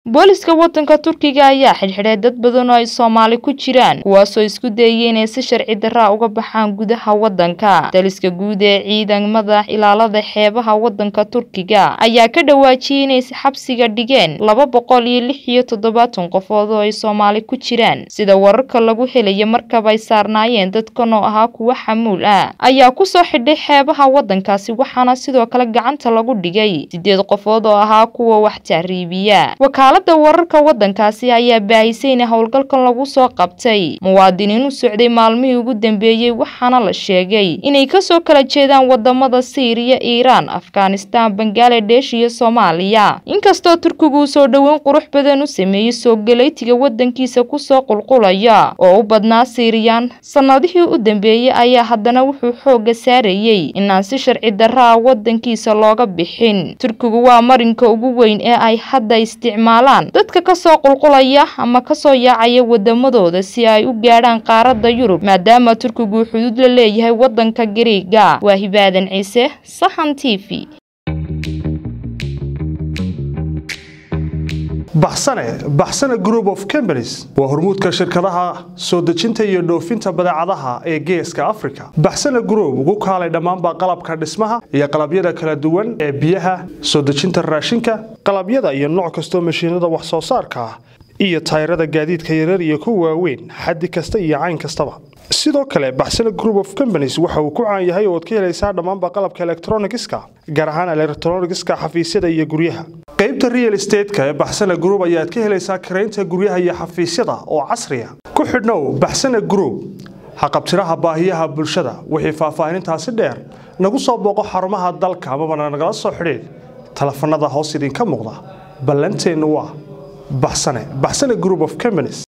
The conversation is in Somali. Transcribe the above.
booliska wadanka turkiga ayaa xidhxidhay dad badan oo ay soomaali ku jiraan kuwaasoo isku dayay inay si sharci daraa uga baxaan gudaha wadanka daliska guud ee ciidamada ilaalada xeebaha wadanka turkiga ayaa ka dhawaajiyay inay xabsiga dhigeen laba boqol iyo lix iyo toddobaatan qofood oo ay soomaali ku jiraan sida wararka lagu helaya markaba ay saarnaayeen dadkan oo ahaa kuwo xamuul ah ayaa kusoo xidhay xeebaha wadankaasi waxaana sidoo kale gacanta lagu dhigay sideed qofood oo ahaa kuwa wax tahriibiya wakaalada wararka wadankaasi ayaa baahisay in howlgalkan lagu soo qabtay muwaadiniin u socday maalmihii ugu dambeeyey waxaana la sheegay inay kasoo kala jeedaan wadamada siiriya iiraan afghanistan bangaladesh iyo soomaaliya inkastoo turkigu uu soo dhoweyn qurux badan u sameeyey soo galeytiga wadankiisa kusoo qulqulaya oo u badnaa siiriyaan sanadihii u dambeeyey ayaa haddana wuxuu xooga saarayey inaan si sharci daraa wadankiisa looga bixin turkigu waa marinka ugu weyn ee ay hadda isticmaalaan dadka kasoo qulqulaya ama kasoo yaacaya wadamadooda si ay u gaadhaan qaaradda yurub maadaama turkigu xuduud la leeyahay wadanka gariiga waa hibaadan ciise sahan t v baxsane baxsane group of companies waa hormuudka shirkadaha soo dejinta iyo dhoofinta badeecadaha ee geeska africa baxsane group ugu kaalay dhammaanba qalabka dhismaha iyo qalabyada kala duwan ee biyaha soo dejinta raashinka qalabyada iyo nooc kastoo mashiinada wax soo saarka ah iyo tayrada gaadiidka yarar iyo kuwa waaweyn xaddi kasta iyo cayn kastaba sidoo kale baxsane group of companies waxa uu ku caan yahay ooad ka helaysaa dhammaanba qalabka elektronigiska gaar ahaan elektronigiska xafiisyada iyo guryaha qaybta real estateska ee baxsane group ayaad ka helaysaa karaynta guryaha iyo xafiisyada oo casriya ku xidhnow baxsane group haqabtiraha baahiyaha bulshada wixii faahfaahinintaasi dheer nagu soo booqo xarumaha dalka amabana nagala soo xidhiid telefanada hoos idinka muuqda ballanteennu waa baxsane baxsane group of companies